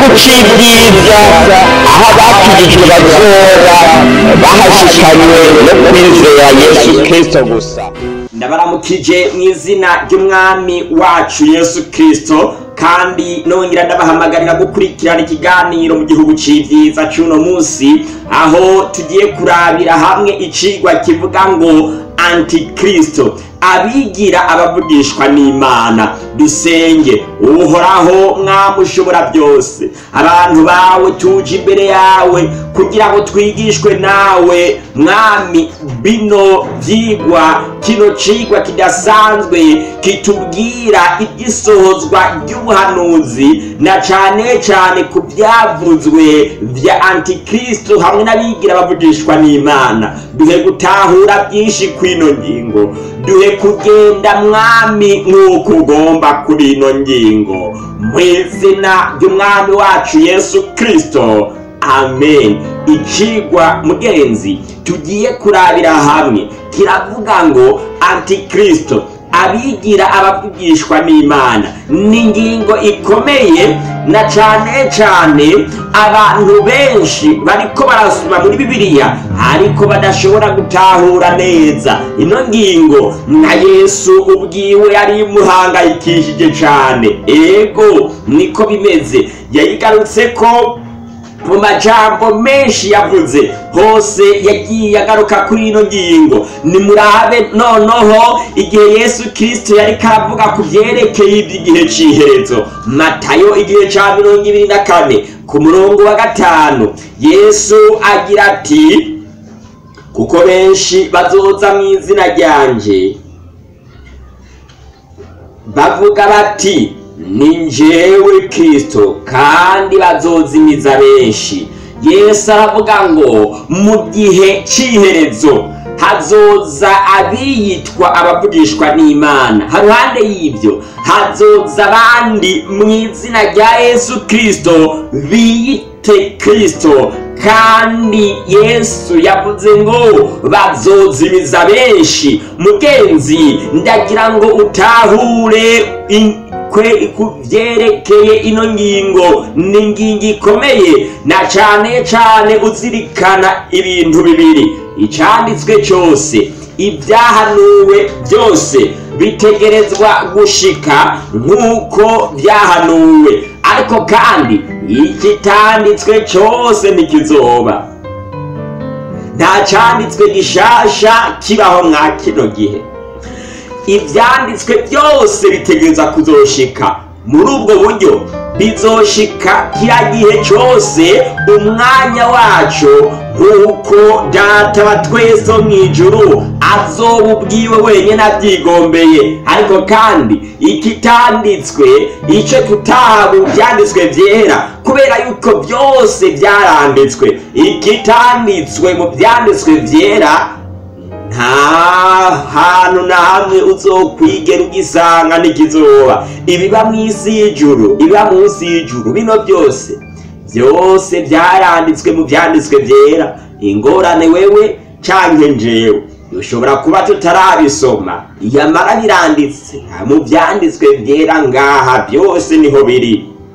c'ibyiza aho abakirijwe bazoba bahashikanywe no kwizera yesu kristo gusa ndabaramukije mu izina ry'umwami wacu yesu kirisito kandi nongera ndabahamagarira gukurikirana ikiganiro mu gihugu c'ivyiza c'uno munsi aho tugiye kurabira hamwe icigwa kivuga ngo antikristo abigira abavugishwa n'imana dusenge uhoraho mwami ushobora byose abantu bawe tuje imbere yawe kugira ngo twigishwe nawe mwami bino vyigwa kino cigwa kidasanzwe kitubwira iby'isohozwa ry'ubuhanuzi na cane cane ku byavuzwe vya antikristo hamwe n'abigira bavugishwa n'imana duhe gutahura byinshi kw'ino ngingo duhe kugenda mwami nk'uko ugomba kuri ino ngingo mu izina ry'umwami wacu yesu kristo amen icigwa mugenzi tugiye kurabira hamwe kiravuga ngo antikristo abigira abavugishwa n'imana ni ingingo ikomeye na cane cane abantu benshi bariko barasoma muri bibiliya ariko badashobora gutahura neza ino ngingo na yesu ubwiwe yari imuhangayikishije cane ego niko bimeze yayigarutseko mu majambo menshi yavuze hose yagiye agaruka kuri ino ngingo nimurabe noneho igihe yesu kirisito yari karavuga ku byerekeye iby'igihe cy'iherezo matayo igihe cya mirongo ibiri na kane ku murongo wa gatanu yesu agira ati kuko benshi bazoza mu izina ryanje bavuga bati ni njyewe kirisito kandi bazozimiza benshi yesu aravuga ngo mu gihe cy'iherezo hazoza abiyitwa abavugishwa n'imana haruhande y'ibyo hazoza abandi mu izina rya yesu kirisito biyite kirisito kandi yesu yavuze ngo bazozimiza benshi mugenzi ndagira ngo utahure ku byerekeye ino ngingo ni ingingo ikomeye na cane cane uzirikana ibintu bibiri icyanditswe cyose ibyahanuwe byose bitegerezwa gushika nk'uko byahanuwe ariko kandi ikitanditswe cyose ntikizoba nta cyanditswe gishasha kibaho mwa kino gihe ibyanditswe byose bitegereza kuzoshika muri ubwo buryo bizoshika kiriya gihe cyose umwanya wacu nk'uko data wa twese wo mu ijuru azoba ubwiwe wenyine abyigombeye ariko kandi ikitanditswe icyo tutahabwa ibyanditswe byera kubera yuko byose byaranditswe ikitanditswe mu byanditswe byera nta hantu na hamwe uzokwigera ugisanga n'ikizoba ibiba mu isi y'ijuru ibiba munsi y'ijuru bino byose byose byaranditswe mu byanditswe byera ingorane wewe canke njewe dushobora kuba tutarabisoma yamara biranditse mu byanditswe byera ngaha byose niho biri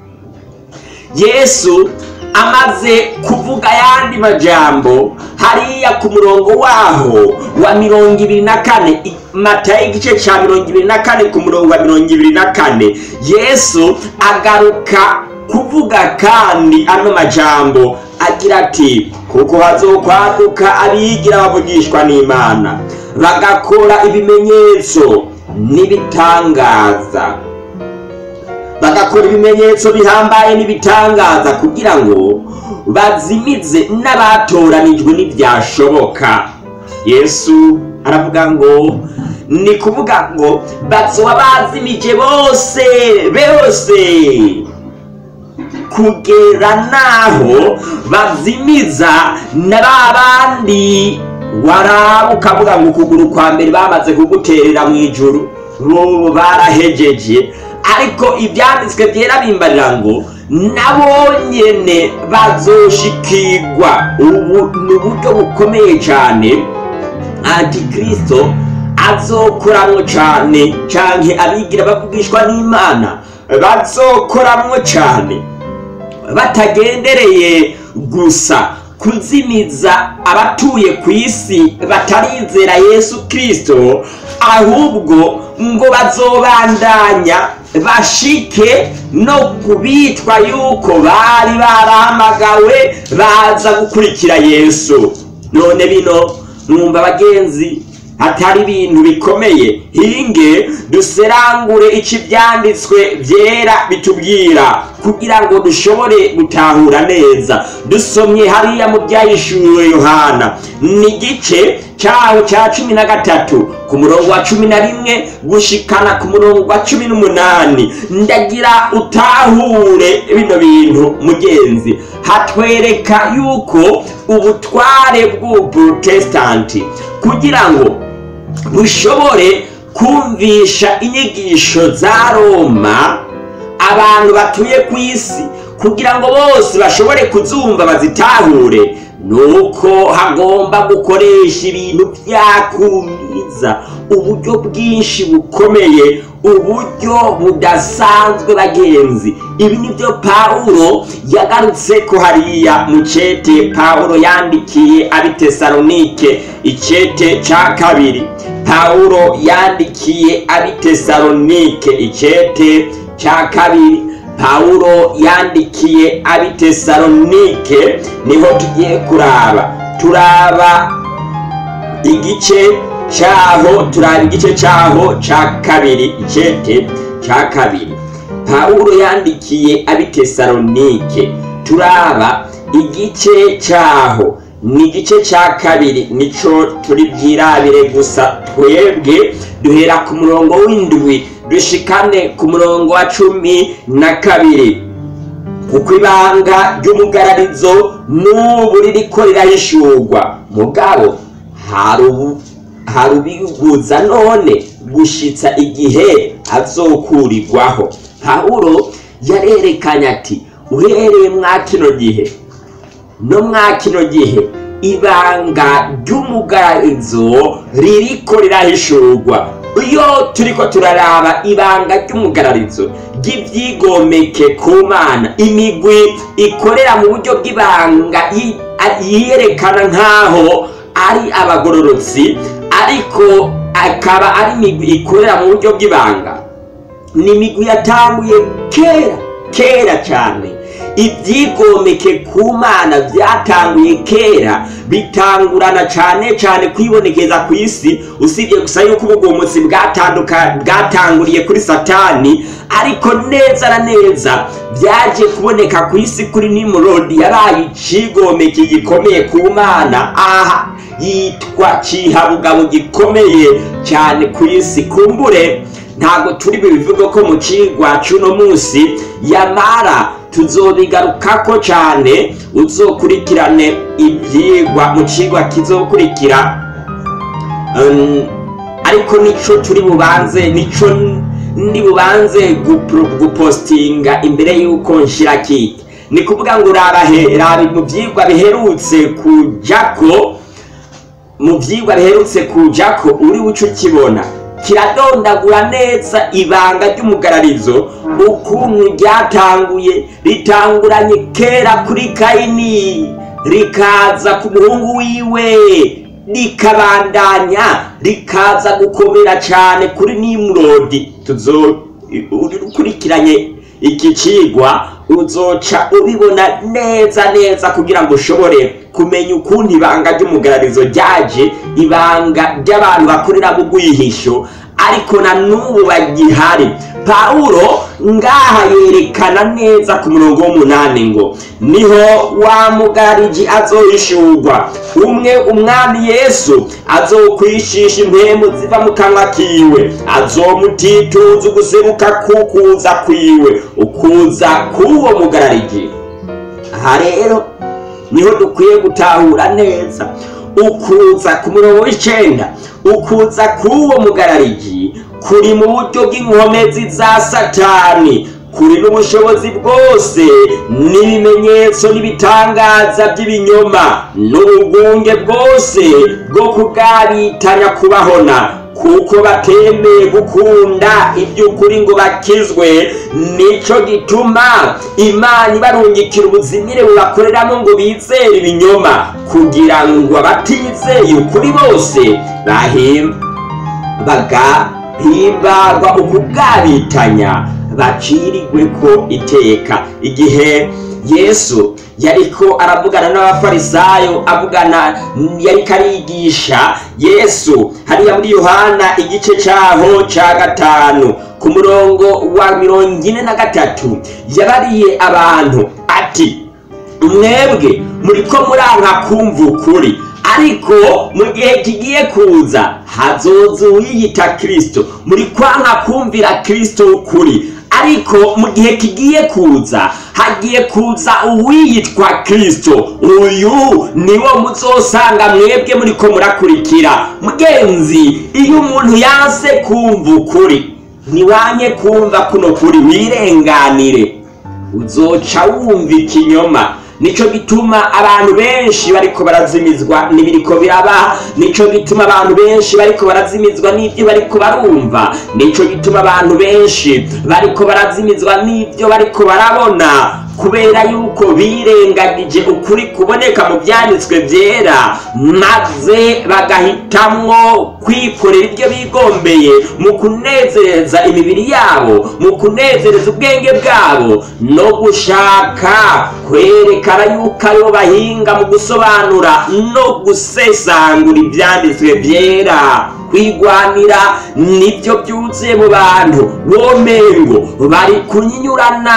yesu amaze kuvuga ayandi majambo hariya ku murongo waho wa mirongo ibiri na kane matayo igice cya mirongo ibiri na kane ku murongo wa mirongo ibiri na kane yesu agaruka kuvuga kandi ano majambo agira ati kuko hazokwaduka abigira bavugishwa n'imana bagakora ibimenyetso n'ibitangaza bagakora ibimenyetso bihambaye n'ibitangaza kugira ngo bazimize n'abatoranijwe n'ibyashoboka yesu aravuga ngo ni kuvuga ngo bazoba bazimije bose bose kugera n'aho bazimiza na ba bandi waraba ukavuga ngo ukuguru kwa mbere bamaze kuguterera mu ijuru bo barahejeje ariko ibyanditswe byera bimbarira ngo nabo nyene bazoshikirwa ubu ni uburyo bukomeye cyane antikristo azokoramwo cyane canke abigira bavugishwa n'imana bazokoramwo cyane batagendereye gusa kuzimiza abatuye ku isi batarizera yesu kirisito ahubwo ngo bazobandanya bashike no kubitwa yuko bari barahamagawe baza gukurikira yesu none bino mwumva abagenzi atari ibintu bikomeye hinge duserangure icyo ibyanditswe byera bitubwira kugira ngo dushobore gutahura neza dusomye hariya mu byayishyuriwe yohana ni igice cyaho cya cumi na gatatu ku murongo wa cumi na rimwe gushikana ku murongo wa cumi n'umunani ndagira utahure bino bintu mugenzi hatwereka yuko ubutware bw'ubuprotesitanti kugira ngo bushobore kumvisha inyigisho za roma abantu batuye ku isi kugira ngo bose bashobore kuzumva bazitahure nuko hagomba gukoresha ibintu byakumiza uburyo bwinshi bukomeye uburyo budasanzwe bagenzi ibi nibyo pawulo yagarutse ko hariya mu cete pawulo yandikiye abitesalonike icete cya kabiri pawulo yandikiye abitesalonike icete cya kabiri pawulo yandikiye abitesalonike niho tugiye kuraba turaba igice cyaho turaba igice cyaho cya kabiri icete cya kabiri pawulo yandikiye abitesalonike turaba igice cyaho ni igice cya kabiri nico turi bwirabire gusa twebwe duhera ku murongo w'indwi dushikane ku murongo wa cumi na kabiri kuko ibanga ry'umugararizo n'ubu ririko rirahishurwa mugabo hari ubiguza none gushitsa igihe azokurirwaho pawulo yarerekanye ati uhereye mwa kino gihe no mwa kino gihe ibanga ry'umugararizo ririko rirahishurwa iyo turiko turaraba ibanga ry'umugararizo ry'ibyigomeke ku mana imigwi ikorera mu buryo bw'ibanga yiyerekana nk'aho ari abagororotsi ariko akaba ari imigwi ikorera mu buryo bw'ibanga ni imigwi yatanguye kera kera cyane ibyigomeke ku mana byatanguye kera bitangurana cyane cyane kwibonekeza ku isi usibye gusa yuko ubugomotsi bwatanguriye kuri satani ariko neza na neza byaje kuboneka ku isi kuri nimurodi yabaye ikigomeke gikomeye ku mana aha yitwa cihabugabo gikomeye cyane ku isi kumbure ntabwo turi bubivuge ko mu cigwa c'uno munsi yamara tuzobigarukako cyane uzokurikirane ibyigwa mu cigwa kizokurikira ariko nico turi bubanze nico ndi bubanze gupostinga imbere y'uko nshira kike ni kuvuga ngo raba mu byigwa biherutse kujako mu byigwa biherutse kujako uri buce ukibona kiradondagura neza ibanga ry'umugararizo ukuntu ryatanguye ritanguranye kera kuri kayini rikaza ku muhungu wiwe rikabandanya rikaza gukomera cyane kuri nimurodi ukurikiranye iki cigwa uzoca ubibona neza neza kugira ngo ushobore kumenya ukuntu ibanga ry'umugararizo ryaje ibanga ry'abantu bakorera mu rwihisho ariko na n'ubu bagihari pawulo ngaha yerekana neza ku murongo w'umunani ngo niho wa mugariji azohishurwa umwe umwami yesu azokwishisha impemu ziva mu kanwa kiwe azomutituza uguseruka kukuza kwiwe ukuza k'uwo mugarariji aha rero niho dukwiye gutahura neza ukuza ku murongo w'icenda ukuza k'uwo mugarariji kuri mu buryo bw'inkomezi za satani kuri n'ubushobozi bwose n'ibimenyetso n'ibitangaza by'ibinyoma n'ubugunge bwose bwo kubwabitanya kubahona kuko batemeye gukunda iby'ukuri ngo bakizwe nico gituma imana ibarungikira ubuzimire bubakoreramo ngo bizere ibinyoma kugira ngo abatizeye ukuri bose bahemba bagahimbagwa ukubwabitanya bacirigwe ko iteka igihe yesu yariko aravugana n'abafarisayo avugana yariko arigisha yesu hariya muri yohana igice caho ca gatanu ku murongo wa mirongo ine na gatatu yabariye abantu ati mwebwe muriko muranka kumva ukuri ariko mu gihe kigiye kuza hazoza uwiyita kirisito muri kwanka kumvira kirisito ukuri ariko mu gihe kigiye kuza hagiye kuza uwiyitwa kirisito uyu niwo muzosanga mwebwe muriko murakurikira mugenzi iyo umuntu yanse kumva ukuri ntiwanye kumva kuno kuri wirenganire uzoca wumva ikinyoma nico gituma abantu benshi bariko barazimizwa n'ibiriko biraba nico gituma abantu benshi bariko barazimizwa n'ibyo bariko barumva nico gituma abantu benshi bariko barazimizwa n'ibyo bariko barabona kubera yuko birengagije ukuri kuboneka mu byanditswe byera maze bagahitamwo kwikorera ibyo bigombeye mu kunezereza imibiri yabo mu kunezereza ubwenge bwabo no gushaka kwerekana yuko aribo bahinga mu gusobanura no gusesangura ibyanditswe byera kwigwanira nibyo byuzuye mu bantu womengo bari kunyinyurana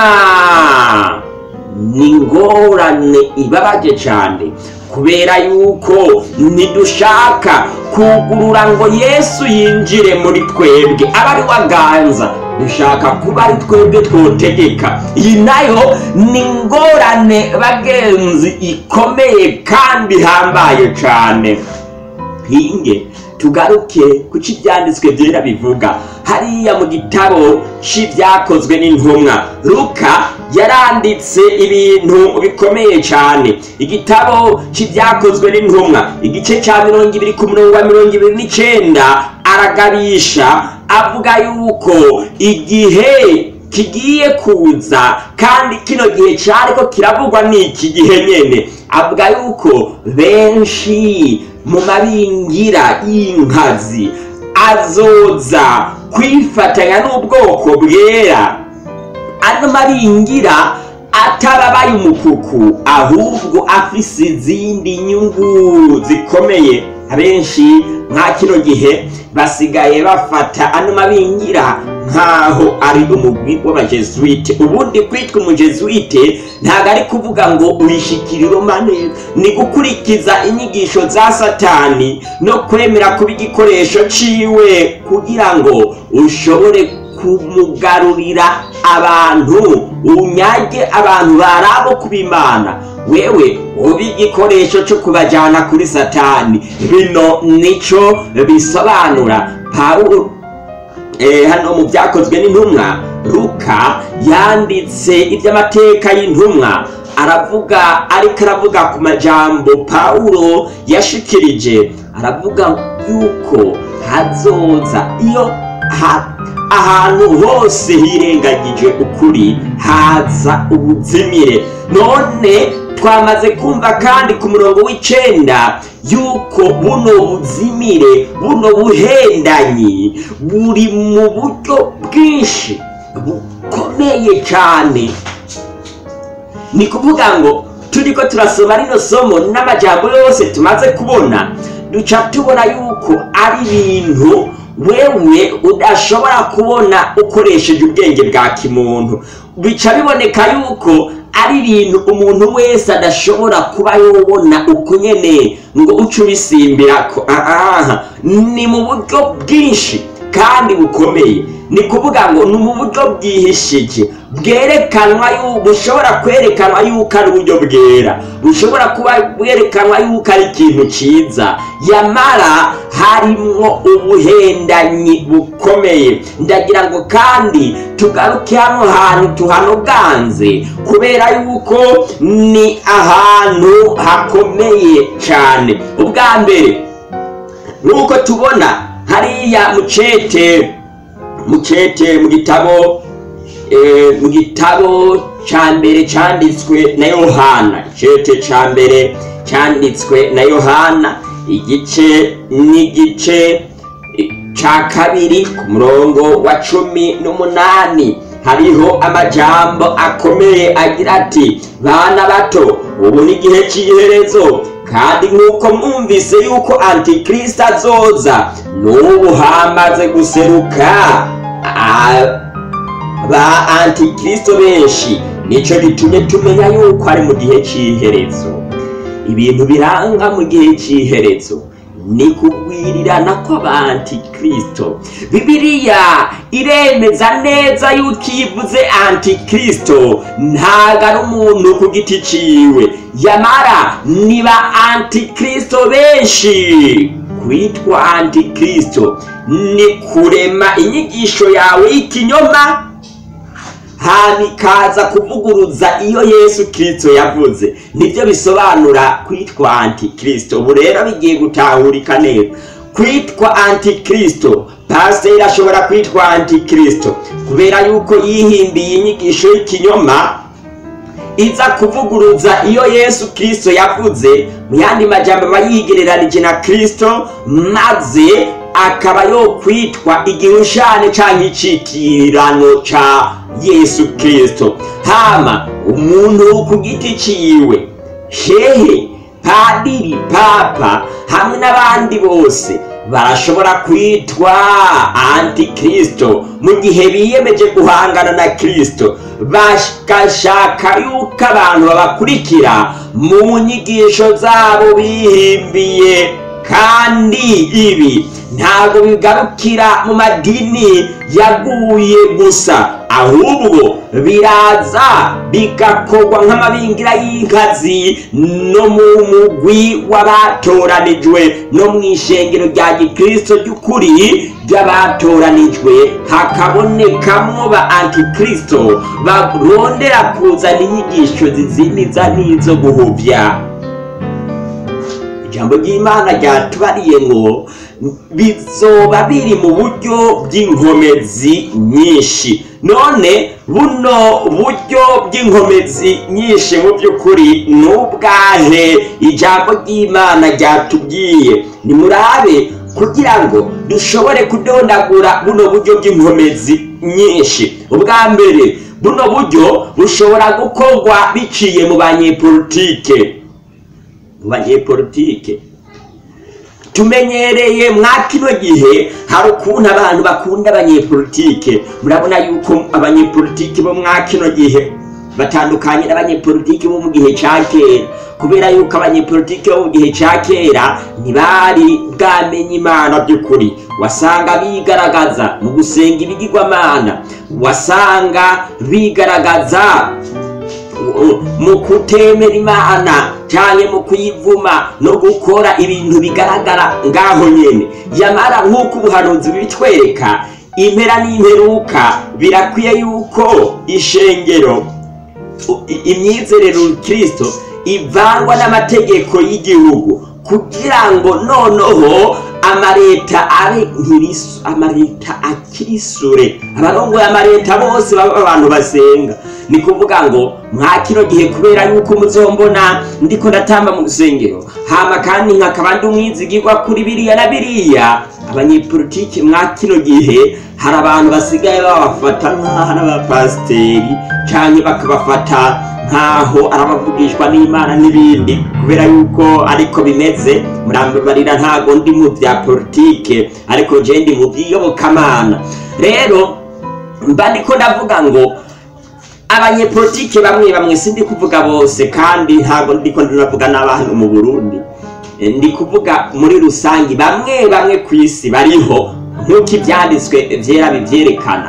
ni ingorane ibabaje cyane kubera yuko ntidushaka kugurura ngo yesu yinjire muri twebwe aba ari waganza dushaka kuba ari twebwe twotegeka iyi nayo ni ingorane bagenzi ikomeye kandi ihambaye cyane hinge tugaruke ku cyo ibyanditswe byera bivuga hariya mu gitabo cy'ibyakozwe n'intumwa luka yaranditse ibintu bikomeye cyane igitabo cy'ibyakozwe n'intumwa igice cya mirongo ibiri ku murongo wa mirongo ibiri n'icyenda aragabisha avuga yuko igihe kigiye kuza kandi kino gihe cyariko kiravugwa n'iki gihe nyene avuga yuko benshi mu mabingira y'inkazi azoza kwifatanya n'ubwoko bwera ano mabingira atababaye umukuku ahubwo afise izindi nyungu zikomeye abenshi nka kino gihe basigaye bafata ano mabingira nk'aho ari umugwi w'abajesuite ubundi kwitwa umujesuite ntabwo ari kuvuga ngo uyishikire neza ni gukurikiza inyigisho za satani no kwemera kuba igikoresho ciwe kugira ngo ushobore kumugarurira abantu unyage abantu barabo kubimana wewe uba igikoresho cyo kubajyana kuri satani bino nico bisobanura pawulo hano mu byakozwe n'intumwa luka yanditse iby'amateka y'intumwa aravuga ariko aravuga ku majambo pawulo yashikirije aravuga yuko hazoza iyo ahantu hose hirengagije ukuri haza ubuzimire none twamaze kumva kandi ku murongo w'icenda yuko buno buzimire buno buhendanyi buri mu buryo bwinshi bukomeye cyane ni kuvuga ngo turiko turasoma rino somo n'amajambo yose tumaze kubona duca tubona yuko ari ibintu wewe udashobora kubona ukoresheje ubwenge bwa kimuntu bica biboneka yuko ari ibintu umuntu wese adashobora kuba yobona uko nyene ngo uce ubisimbirako aha ni mu buryo bwinshi kandi bukomeye ni kuvuga ngo ni mu buryo bwihishije bwerekanwa bushobora kwerekanwa yuko ari uburyo bwera bushobora kuba bwerekanwa yuko ari ikintu cyiza yamara harimwo ubuhendanyi bukomeye ndagira ngo kandi tugaruke hano hantu tuhanoganze kubera yuko ni ahantu hakomeye cyane ubwa mbere nk'uko tubona hariya mucete mucete mu gitabo eh, mu gitabo ca mbere canditswe na yohana icete ca mbere canditswe na yohana igice n'igice eh, ca kabiri ku murongo wa cumi n'umunani hariho amajambo akomeye agira ati bana bato ubu ni igihe cy'iherezo kandi nk'uko mwumvise yuko antikristo azoza n'ubu hamaze guseruka a- ba antikristo benshi nico gitumye tumenya yuko ari mu gihe cy'iherezo ibintu biranga mu gihe cy'iherezo ni kugwirirana kw'abantikristo bibiliya iremeza neza yuko iyo ivuze antikristo ntago ari umuntu ku giti ciwe yamara ni ba antikristo benshi kwitwa antikristo ni kurema inyigisho yawe y'ikinyoma hama ikaza kuvuguruza iyo yesu kirisito yavuze nibyo bisobanura kwitwa antikristo ubu rero bigiye gutahurika neza kwitwa antikristo pasiteri ashobora kwitwa antikristo kubera yuko yihimbiye inyigisho y'ikinyoma iza kuvuguruza iyo yesu kirisito yavuze mu yandi majambo aba yigereranije na kirisito maze akaba yokwitwa igihushane canke icitirano ca yesu kirisito hama umuntu ku giti ciwe shehe padiri papa hamwe n'abandi bose barashobora kwitwa antikristo mu gihe biyemeje guhangana na kristo bagashaka yuko abantu babakurikira mu nyigisho zabo bihimbiye kandi ibi ntabwo bigarukira mu madini yaguye gusa ahubwo biraza bigakorwa nk'amabingira y'inkazi no mu mugwi w'abatoranijwe no mu ishengero rya gikristo ry'ukuri ry'abatoranijwe hakabonekamwo ba antikristo barondera kuzana inyigisho zizimiza n'izo guhuvya ijambo ry'imana ryatubariye ngo bizoba biri mu buryo bw'inkomezi nyinshi none buno buryo bw'inkomezi nyinshi mu by'ukuri ni ubwahe ijambo ry'imana ryatubwiye nimurabe kugira ngo dushobore kudondagura buno buryo bw'inkomezi nyinshi ubwa mbere buno buryo bushobora gukorwa biciye mu banyepolitike mu banyepolitike tumenyereye mwa kino gihe hari ukuntu abantu bakunda abanyepolitike murabona yuko abanyepolitike bo mwa kino gihe batandukanye n'abanyepolitike bo mu gihe cya kera kubera yuko abanyepolitike bo mu gihe cya kera ntibari bwamenye imana by'ukuri wasanga bigaragaza mu gusenga ibigirwamana wasanga bigaragaza mu kutemera imana cyane mu kuyivuma no gukora ibintu bigaragara ngaho nyene yamara nk'uko ubuhanuzi bitwereka impera n'imperuka birakwiye yuko ishengero imyizerero kirisito ivangwa n'amategeko y'igihugu kugira ngo noneho amareta abe nkirisu amareta akirisure abarongoye amareta bose baba abantu basenga ni kuvuga ngo mwa kino gihe kubera yuko muzombona ndiko ndatamba mu rusengero hama kandi nkakaba ndi umwizigirwa kuri biriya na biriya abanyepolitiki mwa kino gihe hari abantu basigaye babafata nk'aho ari abapasiteri canke bakabafata nkaho arabavugishwa n'imana n'ibindi kubera yuko ariko bimeze murambabarira ntago ndi mu bya politike ariko je ndi mu by'iyobokamana rero mba ndiko ndavuga ngo abanyepolitike bamwe bamwe sindi kuvuga bose kandi ntago ndiko ndavuga n'abantu mu burundi ndi kuvuga muri rusange bamwe bamwe ku isi bariho nk'uko ibyanditswe byera bibyerekana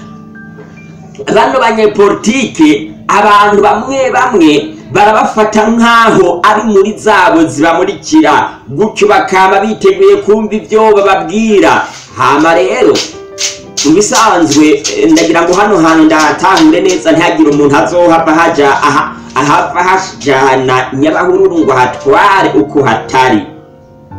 bano banyepolitike abantu bamwe bamwe barabafata nk'aho ari muri zabo zibamurikira gutyo bakaba biteguye kumva ibyo bababwira hama rero mu bisanzwe ndagira ngo hano hantu ndatahure neza ntihagire umuntu azohava haja ahava hajana nyabahururu ngo hatware uko hatari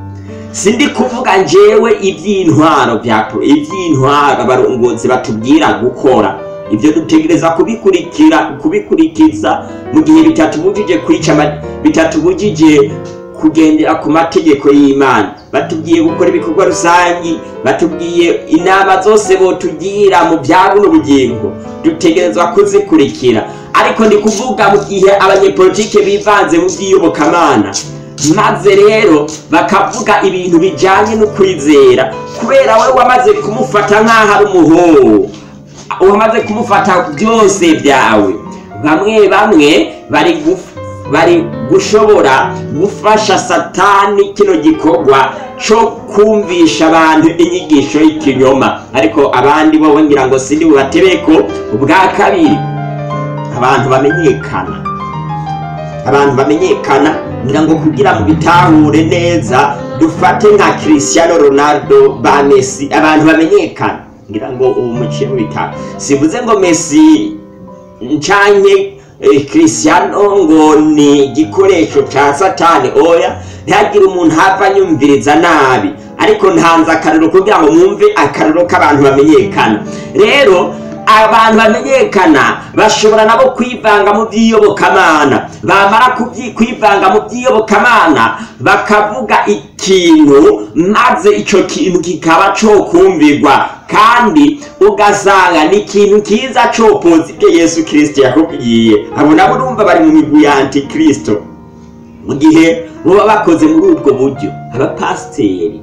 sindi kuvuga njyewe iby'intwaro bya iby'intwaro abarongozi batubwira gukora ibyo dutegereza kubikurikira kubikurikiza mu gihe bitatubujije kwica ama- bitatubujije kugendera ku mategeko y'imana batubwiye gukora ibikorwa rusangi batubwiye inama zose botugira mu bya buno bugingo dutegerezwa kuzikurikira ariko ndi kuvuga mu gihe abanyepolitike bivanze mu by'iyobokamana maze rero bakavuga ibintu bijyanye no kwizera kubera we wamaze kumufata nk'aho ari umuhungu wamaze kumufata byose byawe bamwe bamwe bari guf- bari gushobora gufasha satani kino gikorwa cyo kumvisha abantu inyigisho y'ikinyoma ariko abandi bo ngira ngo sindi bubatereko ubwa kabiri abantu bamenyekana abantu bamenyekana ngira ngo kugira ngo bitahure neza dufate nka Cristiano Ronaldo ba Messi abantu bamenyekana ngira ngo ubu muciye mu bitaro sivuze ngo Messi ncanke eh, Cristiano ngo ni igikoresho ca satani oya ntihagire umuntu hava anyumviriza nabi ariko ntanze akarero kugira ngo mwumve akarero k'abantu bamenyekana rero abantu bamenyekana bashobora nabo kwivanga mu by'iyobokamana bamara kubyi- kwivanga mu by'iyobokamana bakavuga ikintu maze icyo kintu kikaba cokumvirwa kandi ugasanga ni ikintu kiza copoza ibyo yesu kirisito yakubwiye abo nabo urumva bari mu migwi ya antikristo mu gihe baba bakoze muri ubwo buryo abapasiteri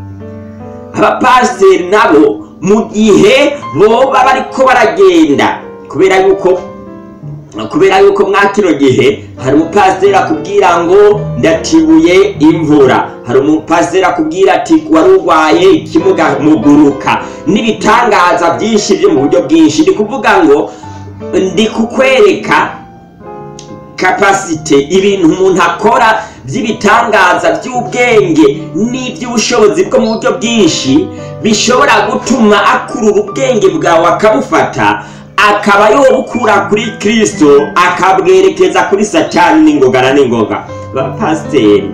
abapasiteri nabo mu gihe boba bariko baragenda kubera yuko kubera yuko mwa kino gihe hari umupasiteri akubwira ngo ndatibuye imvura hari umupasiteri akubwira ati wari urwaye ikimuga muguruka n'ibitangaza byinshi byo mu buryo bwinshi ndi kuvuga ngo ndi kukwereka kapasite ibintu umuntu akora by'ibitangaza by'ubwenge n'iby'ubushobozi bwo mu buryo bwinshi bishobora gutuma akurura ubwenge bwawe akabufata akaba yobukura kuri kirisito akabwerekeza kuri satani n'ingoga na n'ingoga bapasiteri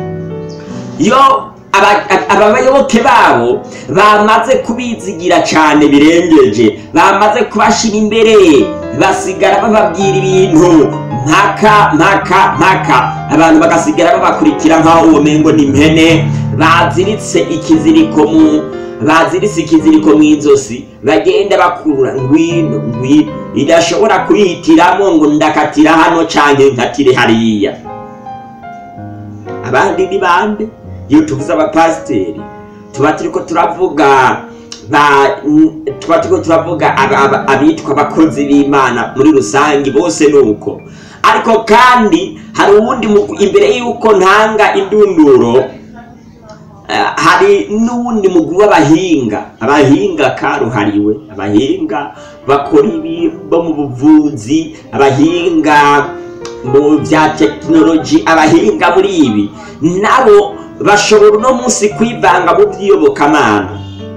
iyo aba- aba bayoboke babo bamaze kubizigira cyane birengeje bamaze kubashira imbere basigara bababwira ibintu mpaka mpaka mpaka abantu bagasigara babakurikira nk'aho uwo mengo ni impene baziritse ikiziriko mu baziritse ikiziriko mu izosi bagenda bakurura ngwino ngwino idashobora kuyihitiramo ngo ndakatira hano canke nkatire hariya abandi ni bande iyo tuvuze abapasiteri tuba turiko turavuga ba- n- tuba turiko turavuga aba- aba- abitwa abakozi b'imana muri rusange bose ni uko ariko kandi hari uwundi mugwi imbere y'uko ntanga indunduro eh, hari n'uwundi mugwi w'abahinga abahinga karuhariwe abahinga bakora ibi bo mu buvuzi abahinga mu bya tekinoloji abahinga muri ibi nabo bashobora uno munsi kwivanga mu by'iyobokamana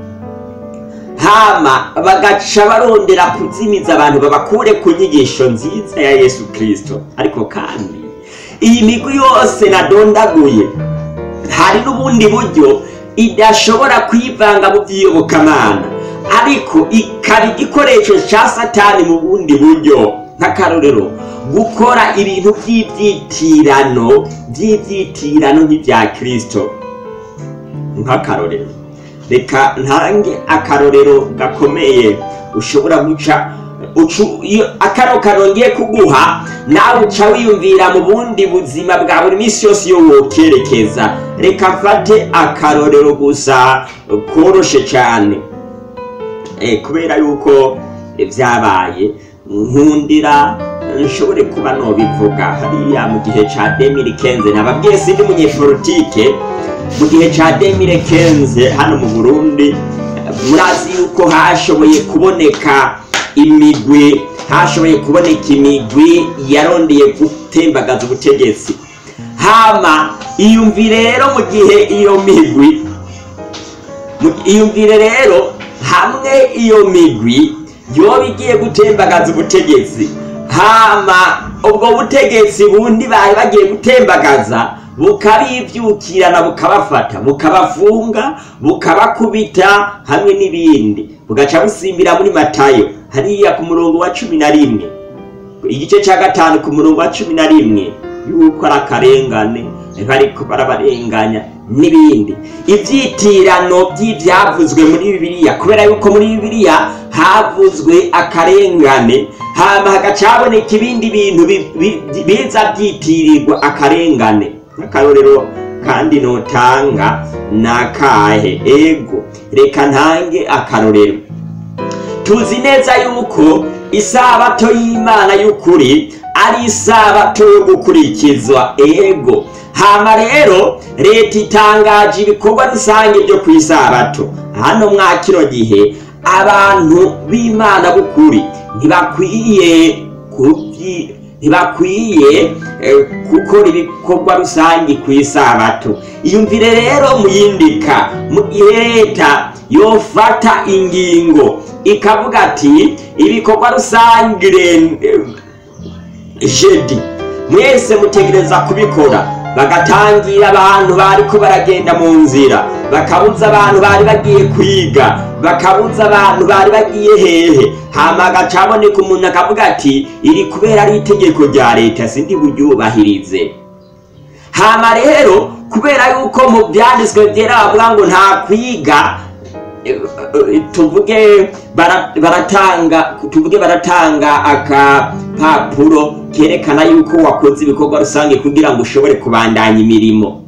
hama bagaca barondera kuzimiza abantu babakure ku nyigisho nziza ya yesu kirisito ariko kandi iyi migwi yose nadondaguye hari n'ubundi buryo idashobora kwivanga mu by'iyobokamana ariko ikaba igikoresho cya satani mu bundi buryo nk'akarorero gukora ibintu by'ibyitirano by'ibyitirano nk'ibya kirisito nk'akarorero reka ntange akarorero gakomeye ushobora guca ucu- iyo akaro karongeye kuguha nawe uca wiyumvira mu bundi buzima bwa buri minsi yose iyo wokerekeza reka mfate akarorero gusa koroshe cyane Eh, kubera yuko eh, byabaye nkundira eh, nshobore kuba nobivuga hariya mu gihe ca 2015 nababwiye sindi munyepolitike mu gihe ca 2015 hano mu burundi eh, murazi yuko hashoboye kuboneka imigwi hashoboye kuboneka imigwi yarondeye gutembagaza ubutegetsi hama iyumvire rero mu gihe iyo migwi Mu- iyumvire rero hamwe iyo migwi yoba igiye gutembagaza ubutegetsi hama ubwo butegetsi bundi bari bagiye gutembagaza bukabivyukirana bukabafata bukabafunga bukabakubita hamwe n'ibindi bugaca busimbira muri matayo hariya ku murongo wa cumi na rimwe igice cya gatanu ku murongo wa cumi na rimwe yuko ari akarengane bariko barabarenganya n'ibindi ivyitirano by'ivyavuzwe muri bibiliya kubera yuko muri bibiliya havuzwe akarengane hama hagaca haboneka ibindi bintu bi- bi- biza byitirirwa akarengane nk'akarorero kandi notanga nakahe ego reka ntange akarorero tuzi neza yuko isabato y'imana y'ukuri ari isabato yo gukurikizwa ego hama rero leta itangaje ibikorwa rusange byo ku isabato hano mwa kino gihe abantu b'imana b'ukuri ntibakwiye kubyi ntibakwiye eh, gukora ibikorwa rusange ku isabato iyumvire rero muyindika mu gihe leta yofata ingingo ikavuga ati ibikorwa rusange eh, jedi mwese mutegereza kubikora bagatangira abantu bariko baragenda mu nzira bakabuza abantu bari bagiye kwiga bakabuza abantu bari bagiye hehe hama agaca haboneka umuntu akavuga ati iri kubera ari itegeko rya leta sindi buryubahirize hama rero kubera yuko mu byanditswe byera bavuga ngo nta kwiga eh, eh, tuvuge bara- baratanga tuvuge baratanga akapapuro kerekana yuko wakoze ibikorwa rusange kugira ngo ushobore kubandanya imirimo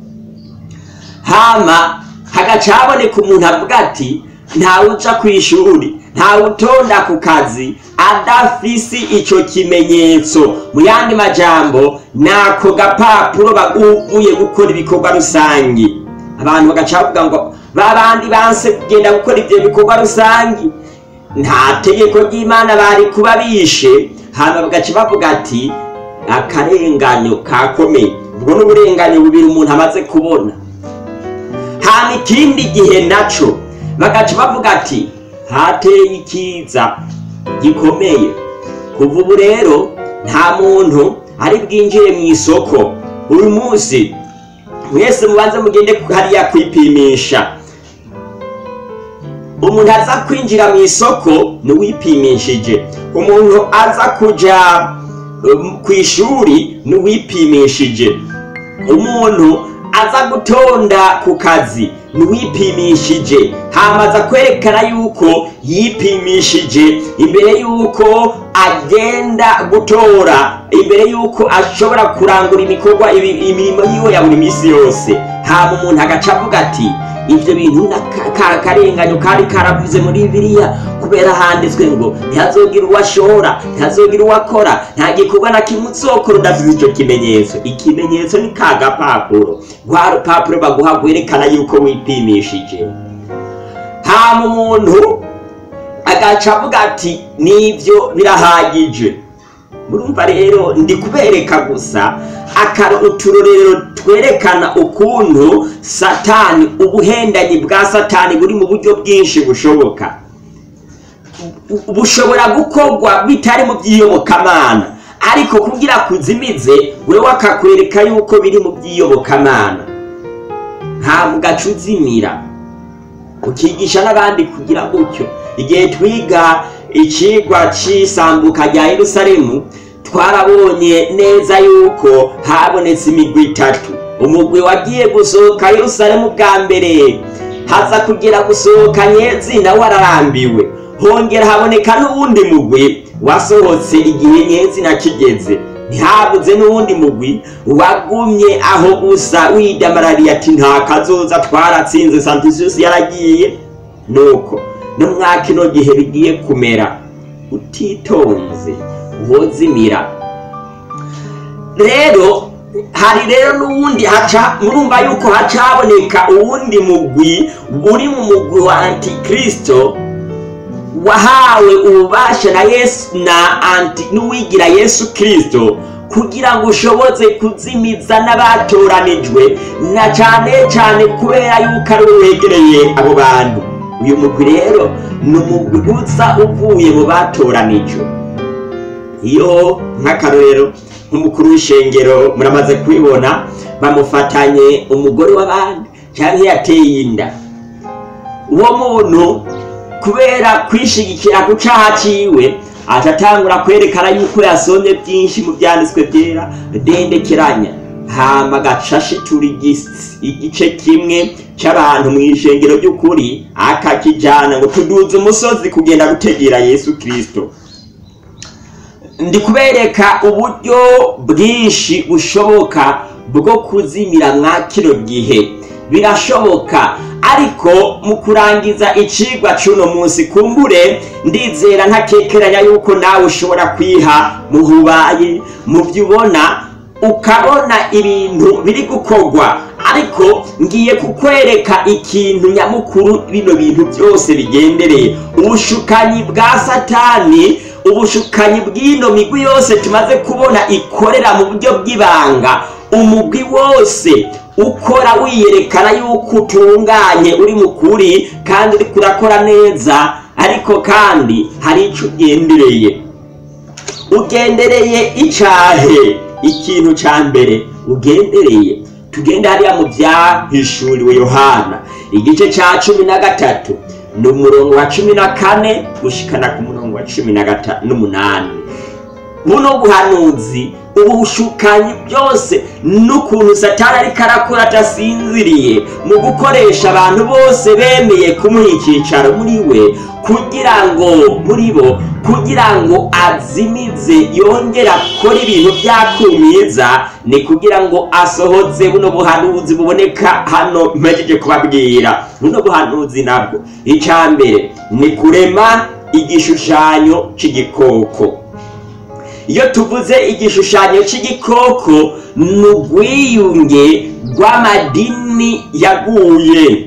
hama hagaca haboneka umuntu avuga ati ntawe uca ku ishuri ntawe utonda ku kazi adafisi ico kimenyetso mu yandi majambo nako gapapuro baguye gukora ibikorwa rusange abantu bagaca bavuga ngo babandi banse kugenda gukora ivyo bikorwa rusange nta tegeko ry'imana bari kuba bishe hama bagaca bavuga ati akarenganyo kakomeye ubwo n'uburenganyo bubiri umuntu amaze kubona hama ikindi gihe naco bagaca bavuga ati hateye ikiza gikomeye kuva ubu rero nta muntu ari bwinjire mu isoko uyu munsi mwese mubanze mugende hariya kwipimisha umuntu aza kwinjira mu isoko n'uwipimishije umuntu aza kuja um, ku ishuri n'uwipimishije umuntu aza gutonda ku kazi n'uwipimishije hamaza kwerekana yuko yipimishije imbere yuko agenda gutora imbere yuko ashobora kurangura ibikorwa ibi- imirimo yiwe ya buri minsi yose hama umuntu agaca avuga ati ibyo bintu na- ka karenganyo kari karavuze muri bibiliya kubera handitswe ngo ntihazogira uwashora ntihazogira uwakora nta gikorwa na kimwe uzokora udafite icyo kimenyetso ikimenyetso ni ka gapapuro rwa rupapuro baguha rwerekana yuko wipimishije hama umuntu agaca avuga ati nibyo birahagije murumva rero ndi kubereka gusa akaro uturorero twerekana ukuntu satani ubuhendanyi bwa satani buri mu buryo bwinshi bushoboka Bu- bushobora gukorwa bitari mu by'iyobokamana ariko kugira kuzimize wewe akakwereka yuko biri mu by'iyobokamana ntabwo ugaca uzimira ukigisha n'abandi kugira gutyo igihe twiga icigwa cy'isambuka rya yerusalemu twarabonye neza yuko habonetse imigwi itatu umugwi wagiye gusohoka yerusalemu bwa mbere haza kugera gusohoka nyezina wararambiwe hongera haboneka n'uwundi mugwi wasohotse igihe nyezina kigeze ntihabuze n'uwundi mugwi wagumye aho gusa widamarariye ati nta kazoza twaratsinze santisiyusi yaragiye nuko no mwa kino gihe bigiye kumera utitonze wozimira rero hari rero n'uwundi haca murumva yuko haca haboneka uwundi mugwi uri mu mugwi wa antikristo wahawe ububasha na yesu na anti n'uwigira yesu kristo kugira ngo ushoboze kuzimiza n'abatoranijwe na cyane cyane kubera yuko ari we wegereye abo bantu uyu mugwi rero ni umugwi uza uvuye mu batoranijwe iyo nk'akarorero nk'umukuru w'ishengero muramaze kubibona bamufatanye umugore w'abandi cyangwa yateye inda uwo muntu kubera kwishigikira ku caha ciwe atatangura kwerekana yuko yasomye byinshi mu byanditswe byera dendekeranya hama agacashitura igice kimwe c'abantu mu ishengero ry'ukuri akakijana ngo tuduze umusozi kugenda gutegera yesu kristo ndi kubereka uburyo bwinshi bushoboka bwo kuzimira mwa kino gihe birashoboka ariko mu kurangiza icigwa c'uno munsi kumbure ndizera ntakekeranya yuko nawe ushobora kwiha muhubaye mu byo ubona ukabona ibintu biri gukorwa ariko ngiye kukwereka ikintu nyamukuru bino bintu byose bigendereye ubushukanyi bwa satani ubushukanyi bw'ino migwi yose tumaze kubona ikorera mu buryo bw'ibanga umugwi wose ukora wiyerekana yuko utunganye uri mu kuri kandi uri kurakora neza ariko kandi hari icyo ugendereye ugendereye icahe ikintu ca mbere ugendereye tugende hariya mu byahishuriwe yohana igice ca cumi na gatatu ni umurongo wa cumi na kane gushikana ku murongo wa cumi n'umunani buno buhanuzi ubu bushukanyi byose n'ukuntu satani ariko arakora adasinziriye mu gukoresha abantu bose bemeye kumuha icyicaro muri we kugira ngo muri bo kugira ngo azimize yongere akore ibintu byakumiza ni kugira ngo asohoze buno buhanuzi buboneka hano mpejeje kubabwira buno buhanuzi nabwo icya mbere ni kurema igishushanyo cy'igikoko iyo tuvuze igishushanyo cy'igikoko ni ubwiyunge rw'amadini yaguye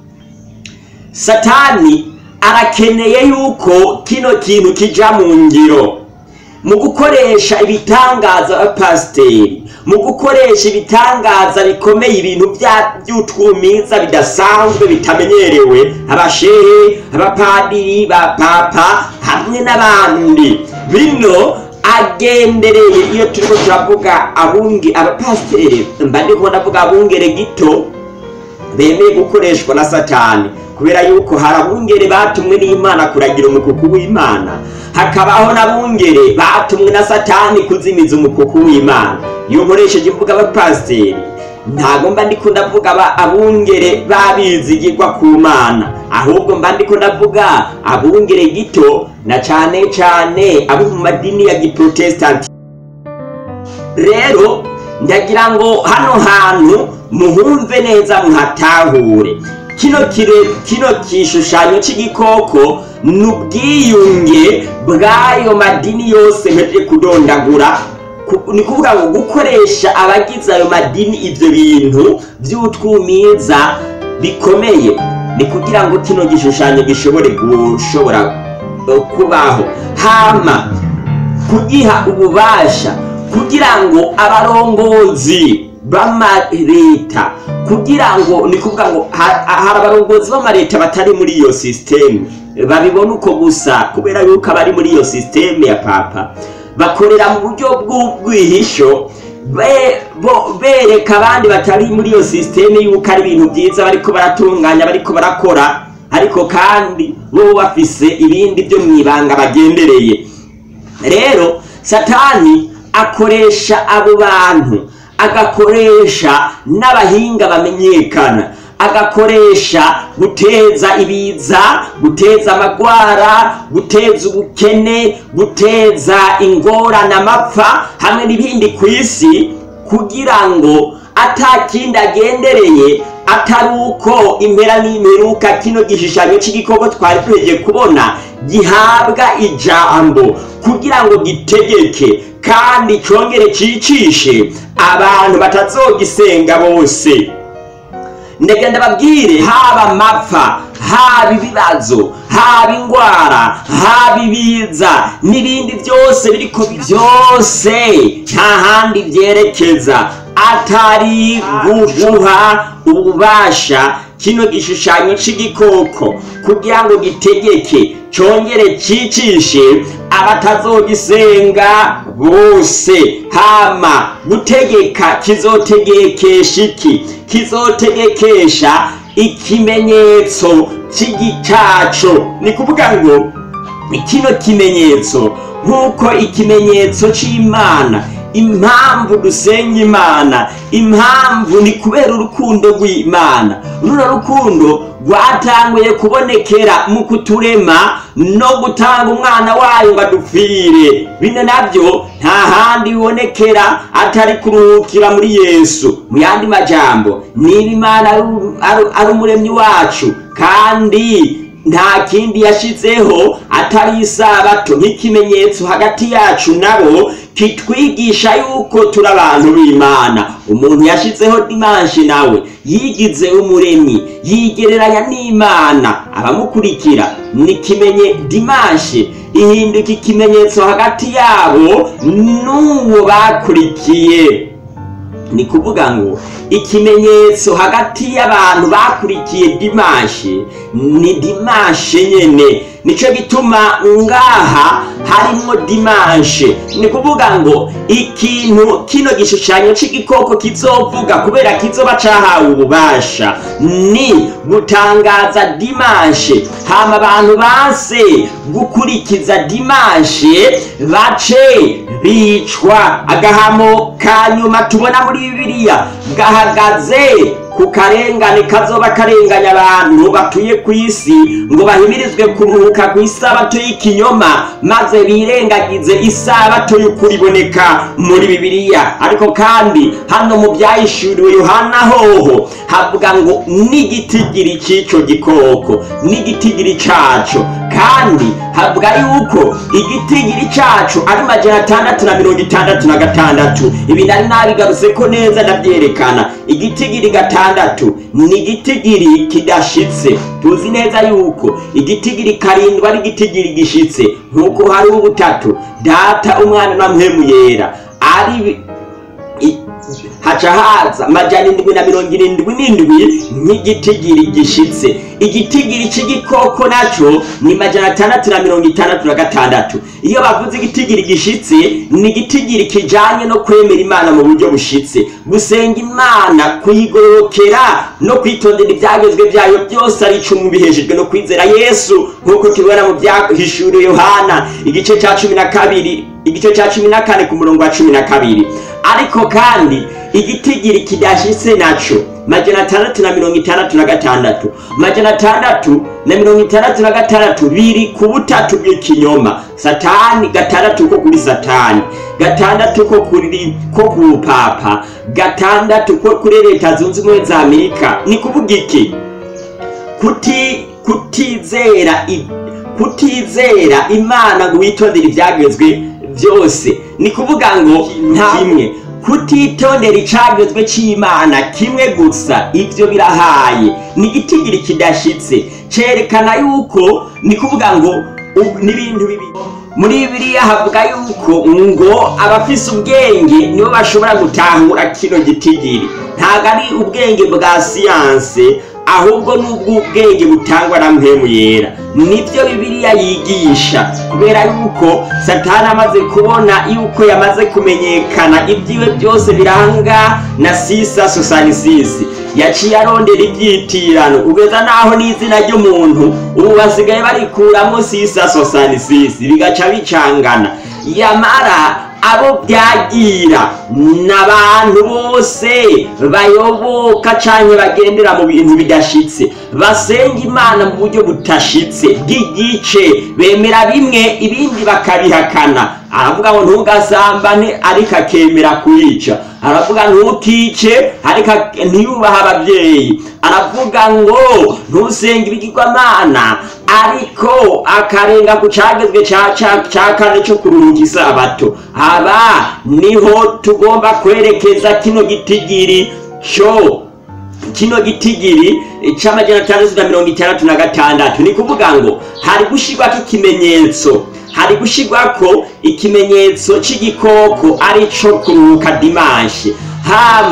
satani arakeneye yuko kino kintu kija mu ngiro mu gukoresha ibitangaza abapasiteri mu gukoresha ibitangaza bikomeye ibintu by'utwumiza bidasanzwe bitamenyerewe abashehe abapadiri ba papa hamwe n'abandi bino agendereye iyo turiko turavuga abunge abapasiteri mba ndiko ndavuga abungere gito bemeye gukoreshwa na satani kubera yuko hari abungere batumwe n'imana kuragira umukuku w'imana hakabaho n'abungere batumwe na satani kuzimiza umukuku w'imana iyo nkoresheje imvuga abapasiteri ntabwo mba ndiko ndavuga abungere babizigirwa ku mana ahubwo mba ndiko ndavuga abungere gito na cane cane abo mu madini ya giprotestanti rero ndagira ngo hano hantu muhumve neza muhatahure kino kire kino gishushanyo cy'igikoko ni ubwiyunge bw'ayo madini yose mpejeje kudondagura ni kuvuga ngo gukoresha abagize ayo madini ibyo bintu by'utwumiza bikomeye ni kugira ngo kino gishushanyo gishobore gushobora kubaho hama kugiha ububasha kugira ngo abarongozi b'amaleta kugira ngo ni kuvuga ngo hari abarongozi b'amaleta batari muri iyo sisiteme babibona uko gusa kubera yuko abari muri iyo sisiteme ya papa bakorera mu buryo bw'ubwihisho bereka abandi batari muri iyo sisiteme yuko ari ibintu byiza bariko baratunganya bariko barakora ariko kandi bo bafise ibindi byo mu ibanga bagendereye rero satani akoresha abo bantu agakoresha n'abahinga bamenyekana agakoresha guteza ibiza guteza amagwara guteza ubukene guteza ingorane amapfa hamwe n'ibindi ku isi kugira ngo atakindi agendereye atari uko impera n'imperuka kino gishushanyo cy'igikoko twari tuheje kubona gihabwa ijambo kugira ngo gitegeke kandi cyongere cyicishe abantu batazogisenga bose ndagenda babwire haba amapfa haba ibibazo haba indwara haba ibiza n'ibindi byose biriko byose nta handi byerekeza atari guha ububasha kino gishushanyo c'igikoko kugira ngo gitegeke congere cicishe abatazogisenga bose hama gutegeka kizotegekesha iki kizotegekesha ikimenyetso cy'igicaco ni kuvuga ngo kino kimenyetso nk'uko ikimenyetso c'imana impamvu dusenga imana impamvu ni kubera urukundo rw'imana runo rukundo rwatanguye kubonekera mu kuturema no gutanga umwana wayo ngo adupfire bino nabyo nta handi bibonekera atari kuruhukira muri yesu mu yandi majambo niba imana ari- ari- ari umuremyi wacu kandi nta kindi yashizeho atari isabato nk'ikimenyetso hagati yacu nabo kitwigisha yuko turi abantu b'imana umuntu yashizeho dimanshi nawe yigize umuremyi yigereranya n'imana abamukurikira ni kimenye dimanshi ihinduka ikimenyetso hagati yabo n'uwo bakurikiye ni kuvuga ngo ikimenyetso hagati y'abantu bakurikiye dimanshi ni dimanshi nyene nico gituma ngaha harimwo dimanshi ni kuvuga ngo ikintu kino gishushanyo c'igikoko kizovuga kubera kizoba cahawe ububasha ni gutangaza dimanshi hama abantu base gukurikiza dimanshi bace bicwa agahamo ka nyuma tubona muri bibiliya gahagaze ku karengane kazoba karenganya abantu batuye ku isi ngo bahimirizwe kuruhuka ku isabato y'ikinyoma maze birengagize isabato y'ukuri iboneka muri bibiliya ariko kandi hano mu byahishuriwe yohana hoho havuga ngo n'igitigiri cy'icyo gikoko n'igitigiri cyaco kandi havuga yuko igitigiri cyacu ari majana atandatu na mirongo itandatu na gatandatu ibi nari nabigarutse ko neza ndabyerekana igitigiri gatandatu ni igitigiri kidashitse tuzi neza yuko igitigiri karindwi ari igitigiri gishitse nk'uko hari ubutatu data umwana na mpemu yera ari i- haca haza majana indwi na mirongo irindwi n'indwi nk'igitigiri gishitse igitigiri c'igikoko naco ni majana atandatu na mirongo itandatu na gatandatu iyo bavuze igitigiri gishitse ni igitigiri kijanye no kwemera imana mu buryo bushitse gusenga imana kuyigorokera no kwitondera ibyagezwe byayo byose ari icumu bihejejwe no kwizera yesu nk'uko tubibona mu byahishuriwe yohana igice ca cumi na kabiri igice ca cumi na kane ku murongo wa cumi na kabiri ariko kandi igitigiri kidashitse naco majana atandatu na mirongo itandatu na gatandatu majana atandatu na mirongo itandatu na gatandatu biri ku butatu bw'ikinyoma satani gatandatu ko kuri satani gatandatu ko kuri ko ku bupapa gatandatu ko kuri leta zunze ubumwe za amerika ni kuvuga iki kuti kutizera i- kutizera imana ngo witondere ibyagezwe byose ni kuvuga ngo nta kimwe kutitondera icagezwe c'imana kimwe gusa ivyo birahaye ni igitigiri kidashitse cerekana yuko ni kuvuga ngo u- n'ibintu bibiri muri bibiliya havuga yuko ngo abafise ubwenge nibo bashobora gutahura kino gitigiri ntabwo ari ubwenge bwa siyanse ahubwo n'ubw'ubwenge butangwa na mpemu yera nibyo bibiliya yigisha kubera yuko satani amaze kubona yuko yamaze kumenyekana ibyiwe byose biranga na sisa sosanisisi yaciye arondera ibyitirano kugeza n'aho n'izina ry'umuntu ubu basigaye barikuramo sisa sosanisisi bigaca bicangana yamara abo byagira n'abantu bose bayoboka canke bagendera mu bintu bidashitse basenga imana mu buryo budashitse bw'igice bemera bimwe ibindi bakabihakana aravuga ngo ntugasambane ariko akemera kuyica aravuga ntukice ariko ak- ntiyubahe ababyeyi aravuga ngo ntusenge ibigirwamana ariko akarenga ku cagezwe ca- ca- ca kane co kuruhuka isabato aba niho tugomba kwerekeza kino gitigiri co kino gitigiri c'amajana atandatu na mirongo itandatu na gatandatu ni kuvuga ngo hari gushirwako ikimenyetso hari gushirwako ikimenyetso c'igikoko ari co kuruhuka dimanshi hama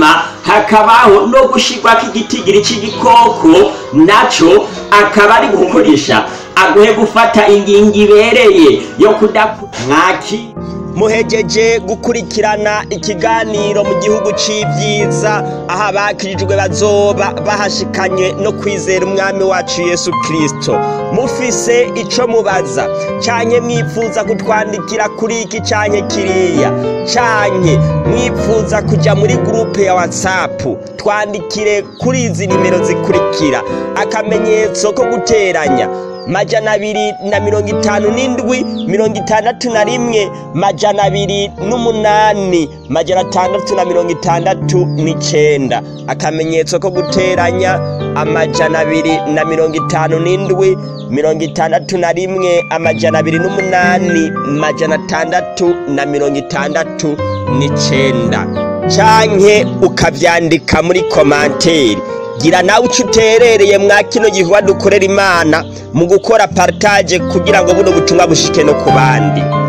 hakabaho no gushirwako igitigiri c'igikoko naco akaba ari gukoresha aguhe gufata ingingo ibereye yo kudaku mwaki muhejeje gukurikirana ikiganiro mu gihugu c'ivyiza aho abakirijwe bazoba bahashikanye no kwizera umwami wacu yesu kristo mufise ico mubaza canke mwifuza kutwandikira kuri iki canke kiriya canke mwifuza kuja muri gurupe ya whatsapp twandikire kuri izi nimero zikurikira akamenyetso ko guteranya majana abiri na mirongo itanu n'indwi mirongo itandatu na rimwe majana abiri n'umunani majana atandatu na mirongo itandatu n'icenda akamenyetso ko guteranya amajana abiri na mirongo itanu n'indwi mirongo itandatu na rimwe amajana abiri n'umunani majana atandatu na mirongo itandatu n'icenda canke ukavyandika muri komanteri gira nawe uco uterereye mwa kino gikorwa dukorera imana mu gukora partage kugira ngo buno butumwa bushike no ku bandi